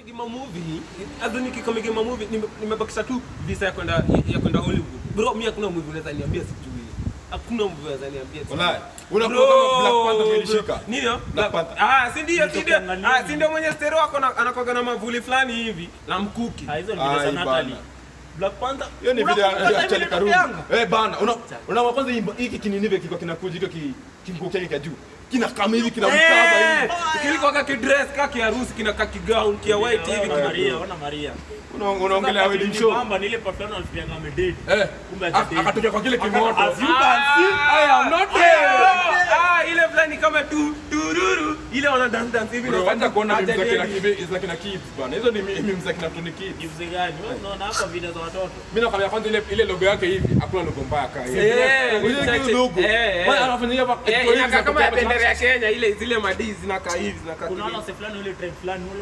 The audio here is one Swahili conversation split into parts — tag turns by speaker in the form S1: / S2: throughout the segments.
S1: Gima movie, hata nikikome Gima movie nime- nimebakisha tu visa ya kwenda ya kwenda Hollywood. Bro, mimi hakuna movie unaweza niambia sijui. Hakuna movie unaweza niambia. sijui.
S2: Wallahi. Unakuwa kama Black Panther
S1: Bro,
S2: umelishika.
S1: Nini? hiyo?
S2: Black Panther.
S1: Ah, si ndio, si ndio.
S3: Nilitokea
S1: Ah, si ndio mwenye stereo ako na anakuwa na mavuli fulani hivi na mkuki.
S3: Ah, hizo ni video za
S2: Ai,
S3: Natalie.
S2: bana.
S3: Black Panther.
S2: Hiyo ni video
S3: Unakumbuka
S2: ya
S3: time
S2: Charlie Karungu.
S3: ilitokeanga?
S2: Eh bana, una una kwanza hii- hiki kininive kiko kinakuja hicho ki kimko chake cha juu. Kina kama hivi kina mkaba
S1: Eh,
S2: hivi.
S1: kilikuwa kaki dress kaki harusi kina kaki gown kia white hivi.
S3: Ona Maria, ona Maria.
S2: Una- Unaongelea
S3: Sasa
S2: wedding
S3: ni
S2: show.
S3: kwamba ni ile perfume alifianga amedate.
S2: Eh.
S3: Kumbe
S2: ak-
S3: hajadate.
S2: Akatokea kwa kile kimoto.
S3: As you can see, I am not
S1: Ah,
S3: there.
S1: ah, ile fulani kama tu tururu ile wana dance dance hivi
S2: Bro,
S1: na
S2: hata kuona
S1: Acha
S2: mimi mzakina
S1: dedi.
S2: kibe is like na kids bana. Hizo ni mimi mzakina Tony Kids.
S3: Gifts gani? Wewe unaona hapa video za watoto.
S2: Mimi nakwambia kwanza ile ile logo yake hivi, hakuna logo mbaya kama hiyo.
S1: Eh,
S2: Ile
S1: chache-
S2: ile logo.
S1: eh, eh.
S2: Bwana anafanya hapa.
S1: Eh,
S2: editorial
S1: inakaa kama ya
S2: za
S1: bendera
S2: kutoka
S1: ya Kenya ile zile madizi zinakaa hivi zinakaa
S3: Unaona
S1: hivi.
S3: se fulani ule tribe fulani ule.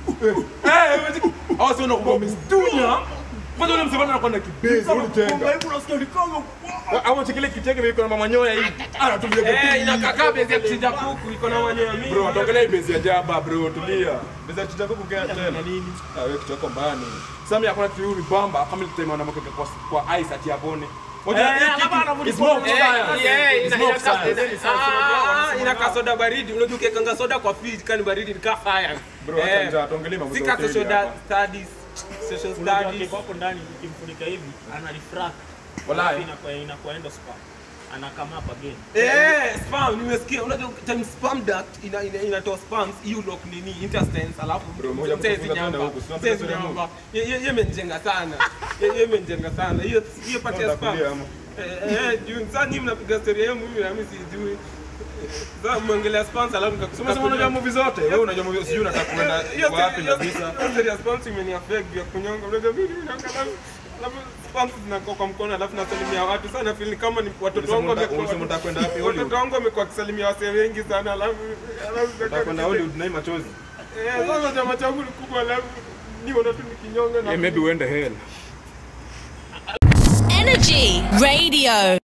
S2: Eh, wewe hao sio nakuwa mstunya. Kwanza ule msevana anakuwa na kibezi, ule jenga.
S3: Hebu unasikia ni kama
S2: Au chekele kicheke vile kuna mama nyoya hivi. Anatumia
S1: Eh, inakaa kama bezi ya kuchinja kuku iko na manyoya mingi.
S2: Bro, ataongelea hii bezi ya jaba bro, tulia. Bezi ya kuchinja kuku gani tena?
S3: nini?
S2: Ah, wewe kitu yako mbaya nini? Sasa mimi hakuna kitu yuri bamba kama ile time anamweka kwa kwa ice ati abone. Moja
S3: Eh,
S2: hii
S3: hapa
S2: kitu
S3: anavuta
S2: is more of
S3: Eh,
S2: science.
S1: Eh,
S2: It's
S1: ina-
S2: more of
S1: inakaa-
S2: science.
S1: Ah, inakaa soda baridi. Unajua ukiekanga soda kwa fridge kani baridi ni kaa fire.
S2: Bro, acha njaa, tuongelee mambo
S1: Si
S2: za
S1: kaa
S2: hoteli
S1: social
S2: hapa.
S1: studies, social
S3: Unajua
S1: studies.
S3: kiko hapo ndani ukimfunika hivi ana refract.
S2: Wallahi.
S3: Inakuwa inakuwa endo spa. Anakama hapa again.
S1: Eh, spam nimesikia. Unajua time spam duct ina ina- inatoa spams hiyo lock nini intestines alafu
S2: Bro, moja
S1: mtezi
S2: kufunga
S1: nyamba.
S2: tena huku, si
S1: Mtezi
S2: unapenda
S1: nyamba. Ye- ye- ye imenijenga sana. Ye- ye imenijenga sana. Hiyo hiyo pati ya spam.
S2: Utakulia ama?
S1: Eh, eh, juu sasa nyinyi mnapiga story yenu mimi na mimi sijui. Sasa mwangalia spams alafu nikakusema
S2: Sasa unajua movie zote. Wewe unajua movie sijui unataka kwenda wapi na visa.
S1: Hiyo spams imeniaffect ya kunyonga. Unajua mimi naangalia alafu spams zinakuwa kwa mkono alafu nasalimia watu sana feel ni kama ni watoto wangu
S2: Ulisema
S1: wamekuwa
S2: unataka kwenda wapi Hollywood?
S1: watoto wangu wamekuwa wakisalimia wasee wengi sana alafu alafu
S2: Unataka kwenda Hollywood na hii machozi.
S1: Eh, sasa chama changu ni kubwa alafu niona tu nikinyonga na
S2: maybe uende hell.
S4: Energy Radio.